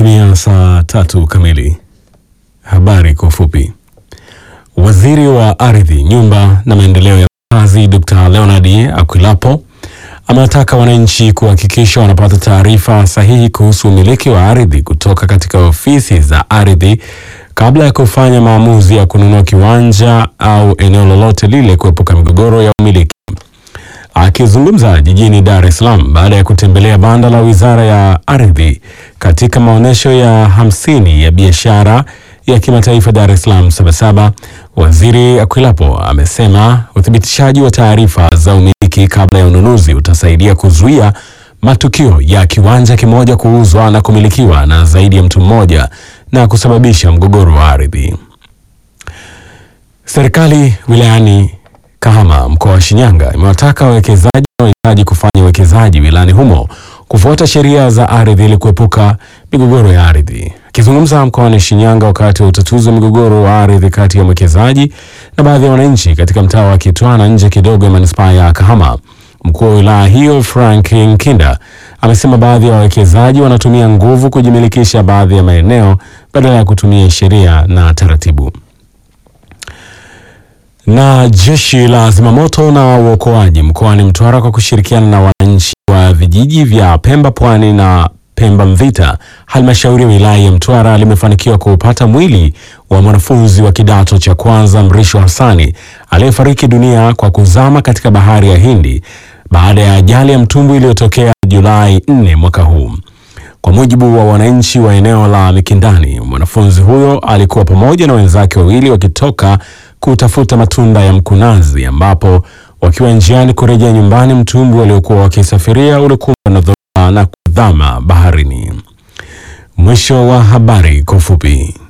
Imetimia saa tatu kamili. Habari kwa ufupi. Waziri wa Ardhi, Nyumba na Maendeleo ya Makazi Dr. Leonard Akwilapo amewataka wananchi kuhakikisha wanapata taarifa sahihi kuhusu umiliki wa ardhi kutoka katika ofisi za ardhi kabla ya kufanya maamuzi ya kununua kiwanja au eneo lolote lile kuepuka migogoro ya umiliki. Akizungumza jijini Dar es Salaam baada ya kutembelea banda la Wizara ya Ardhi katika maonyesho ya hamsini ya biashara ya kimataifa Dar es Salaam Sabasaba, Waziri Akwilapo amesema uthibitishaji wa taarifa za umiliki kabla ya ununuzi utasaidia kuzuia matukio ya kiwanja kimoja kuuzwa na kumilikiwa na zaidi ya mtu mmoja na kusababisha mgogoro wa ardhi. Serikali wilayani Kahama mkoa wa Shinyanga imewataka wawekezaji wanaohitaji kufanya uwekezaji wilayani humo kufuata sheria za ardhi ili kuepuka migogoro ya ardhi. Akizungumza mkoani Shinyanga wakati wa utatuzi wa migogoro wa ardhi kati ya mwekezaji na baadhi ya wananchi katika mtaa wa Kitwana nje kidogo ya manispaa ya Kahama, mkuu wa wilaya hiyo Frank Nkinda amesema baadhi ya wawekezaji wanatumia nguvu kujimilikisha baadhi ya maeneo badala ya kutumia sheria na taratibu. Na jeshi la zimamoto na uokoaji mkoani Mtwara kwa kushirikiana na wananchi wa vijiji vya Pemba Pwani na Pemba Mvita, halmashauri ya wilaya ya Mtwara limefanikiwa kuupata mwili wa mwanafunzi wa kidato cha kwanza Mrisho Hassani aliyefariki dunia kwa kuzama katika bahari ya Hindi baada ya ajali ya mtumbwi iliyotokea Julai 4 mwaka huu. Kwa mujibu wa wananchi wa eneo la Mikindani, mwanafunzi huyo alikuwa pamoja na wenzake wawili wakitoka kutafuta matunda ya mkunazi, ambapo wakiwa njiani kurejea nyumbani, mtumbwi waliokuwa wakisafiria ulikumbwa na dhoruba na kudhama baharini. Mwisho wa habari kwa ufupi.